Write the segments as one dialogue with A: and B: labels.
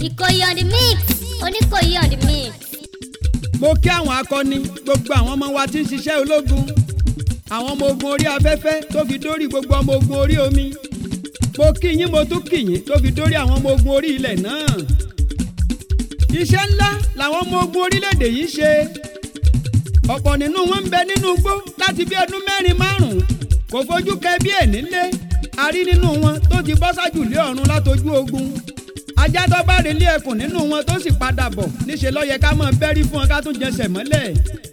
A: Ìkòyí on the mix. Oníkòyí on the mix.
B: mo kí àwọn akọni gbogbo àwọn ọmọ wa tí ń ṣiṣẹ́ ológun àwọn ọmọ ogun orí afẹ́fẹ́ tó fi dórí gbogbo ọmọ ogun orí omi mo kí yín mo tún kí yín tó fi dórí àwọn ọmọ ogun orí ilẹ̀ náà iṣẹ́ ńlá làwọn ọmọ ogun orílẹ̀-èdè yìí ṣe ọ̀pọ̀ nínú wọn ń bẹ nínú igbó láti bí ọdún mẹ́rin márùn-ún kò fojú kẹ bí ẹ̀ nílé a rí nínú wọn tó ti bọ́ sájù lé ọ̀run látojú ogun ajá tó bá relé ẹkùn nínú wọn tó sì padà bọ̀ níṣẹ́ ló yẹ ká mọ̀ bẹ́rí fún wọn ká tún jẹsẹ̀ mọ́lẹ̀.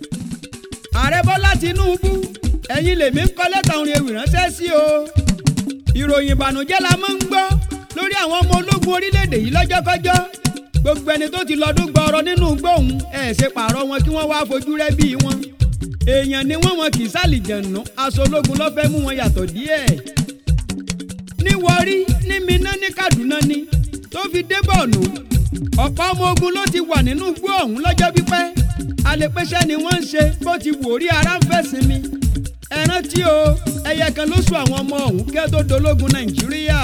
B: ààrẹ bọ́lá tinúbú ẹ̀yin lèmi ń kọ́ lẹ́tà orin ewì ránṣẹ́ sí o. ìròyìn ìbànújẹ́ la máa ń gbọ́ lórí àwọn ọmọ ológun orílẹ̀-èdè yìí lọ́jọ́kọ́jọ́ gbogbo ẹni tó ti lọ́dún gbọ́ọ̀rọ̀ nínú gbóhùn ẹ̀ ṣe pààrọ̀ wọn kí wọ́n wá fojú rẹ́ bí wọn. èèyàn ni wọ́n wọn kì í sàlìjẹ̀nù aṣọ ológun ló fẹ́ mú wọn yàtọ̀ díẹ̀. ní Warri ní Minna ní Kaduna ni tó fi dé bọ̀ọ̀nù ọ̀pọ̀ ọmọ ogun ló ti wà nínú igbó ọ̀hún lọ́jọ́ pípẹ́ alẹ́pẹ́sẹ́ ni wọ́n ń ṣe bó ti wò rí ara ń fẹ́ sinmi ẹ rántí o ẹyẹ kan ló sùn àwọn ọmọ ọ̀hún kẹ́ tó dológun nàìjíríà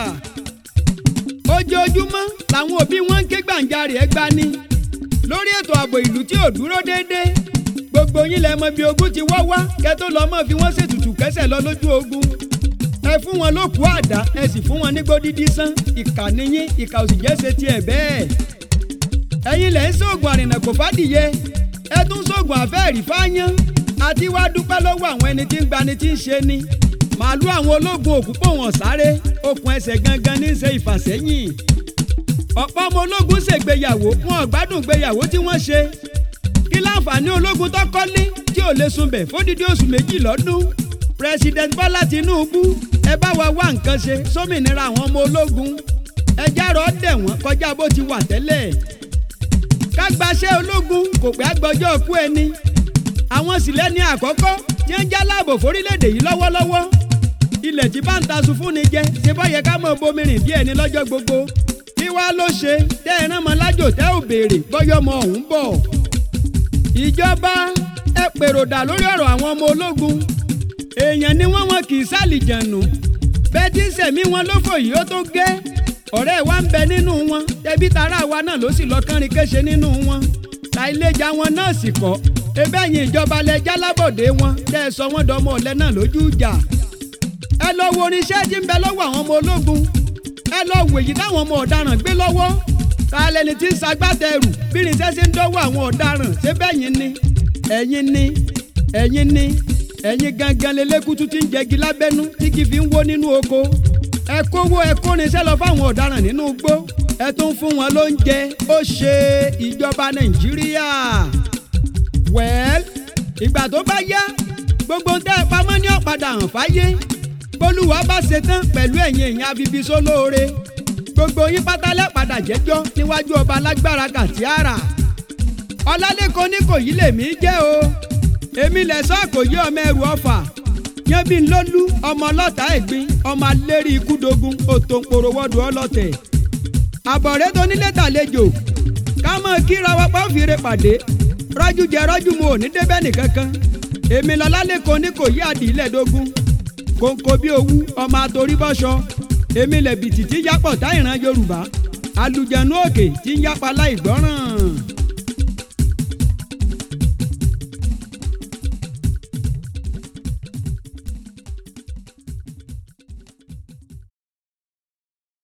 B: ojoojúmọ́ làwọn òbí wọn ń ké gbàǹjarè ẹ gbani lórí ètò ààbò ìlú tí ò dúró déédéé gbogbo yín lẹ mọ bí ogun ti wá wá kẹ́ tó lọ mọ́ fi wọ́n ṣètùtù kẹ́sẹ̀ lọ lójú ogun ẹ fún wọn lókùú àdá ẹ sì fún wọn ní gbódídí sán ìkà níyín ìkà òsì jẹ́ ṣe tiẹ̀ bẹ́ẹ̀. ẹ̀yin lẹ̀ ń sóògùn àrìnà kò fàdìyẹ ẹ tún sóògùn àfẹ́ẹ̀rí fáyán àti wá dúpẹ́ lọ́wọ́ àwọn ẹni tí ń gbani tí ń ṣe ni. màálù àwọn ológun òkúpọ̀ wọn sáré okùn ẹsẹ̀ gangan ní í ṣe ìfàsẹ́yìn. ọ̀pọ̀ ọmọ ológun ṣègbéyàwó wọn ò gbádùn gbéyàwó tí wọ́n ṣe. kí láǹfààní ológun tó kọ́lé tí ò lè sunbẹ̀ fódìdí oṣù méjì lọ́dún. president bọ́lá tinúbú ẹ bá wa wá nǹkan ṣe sómìnira àwọn ọmọ ológun ẹ járọ dẹ̀ wọ́n kọjá bó ti wà tẹ́lẹ̀ ká gbaṣẹ́ ológun kò pẹ́ àgbọ́jọ́ kú ẹni àwọn sílẹ̀ ní àkọ́kọ́ tí ń já láàbò fórílẹ̀-èdè yìí lọ́wọ́lọ́wọ́ ilẹ̀ tí bá ń taṣu fúnni jẹ ṣe bá yẹ ká mọ̀ bomirin díẹ̀ ní lọ́jọ́ gbogbo kí wàá ló ṣe tẹ́ ẹ rán mọ́ lájò tẹ́ ò béèrè bọ́yọ́ ọmọ ọ̀hún bọ̀ ìjọba ẹ pèròdà lórí ọ̀rọ̀ àwọn ọmọ ológun èèyàn ni wọ́n wọn kì í sàlìjànù bẹ́ẹ̀ tí ń sẹ̀mí wọn lófò yìí ó tó gé ọ̀rẹ́ wa ń bẹ nínú wọn ẹbí tara wa náà ló sì lọ kánrin kéṣe nínú wọn ta iléjà wọn náà sì kọ́ ebe ẹ̀yìn ìjọba lẹ jálábọ̀dé wọn tẹ́ ẹ sọ wọ́n dọmọ ọ̀lẹ náà lójú ìjà ẹ lọ wo oníṣẹ́ tí ń bẹ lọ́wọ́ àwọn ọmọ ológun ẹ lọ wò èyí táwọn ọmọ ọ̀daràn gbé lọ́wọ́ ta lẹni tí ń sagbátẹrù bí irinṣẹ́ ṣe ń dọ́wọ́ àwọn ọ̀daràn ṣé bẹ́yìn ni ẹ̀yin ni ẹ̀yin ni ẹ̀yin gangan lélẹ́kùtù tí ń jẹgi lábẹ́nú tí kì í fi ń wó nínú oko ẹ kówó ẹ kórinṣẹ́ lọ fáwọn ọ̀daràn nínú igbó ẹ tún fún wọn lóúnjẹ ó ṣe ìjọba nàìjíríà wẹ́ẹ́l ìgbà tó bá yá gbogbo ń tẹ́ ẹ pamọ́ ní ọ̀padà hàn fáyé bólúwa bá ṣetán pẹ̀lú ẹ̀yin èèyàn abibi sólóore gbogbo yín pátálẹ̀ padà jẹ́jọ́ níwájú ọba alágbára kàtíàrà ọlálẹ́kọ̀ọ́ ní kò yí lèmi jẹ́ o èmi lẹ̀sọ́ àkòyé ọmọ ẹrù ọ̀fà yẹn bí n lólú ọmọ ọlọ́ta ẹ̀gbin ọmọ alérí ikúdogun òtòǹpòrò wọ́dù ọlọ́tẹ̀. àbọ̀rẹ́ tó nílé tàlejò ká mọ̀ kíra wa pa òfìrè pàdé rọ́jú jẹ rọ́jú mu ò ní débẹ̀ nìkankan èmi lọ́lá lẹ́kọ̀ọ́ ní kò yí àdìlẹ̀ dógún kòǹkò bí owú ọmọ àtòrí bọ́ṣọ èmi lẹ̀bìtì tí yápọ̀ táìràn yorùbá àlùjànnú òkè tí ń yápa láì gbọ́ràn.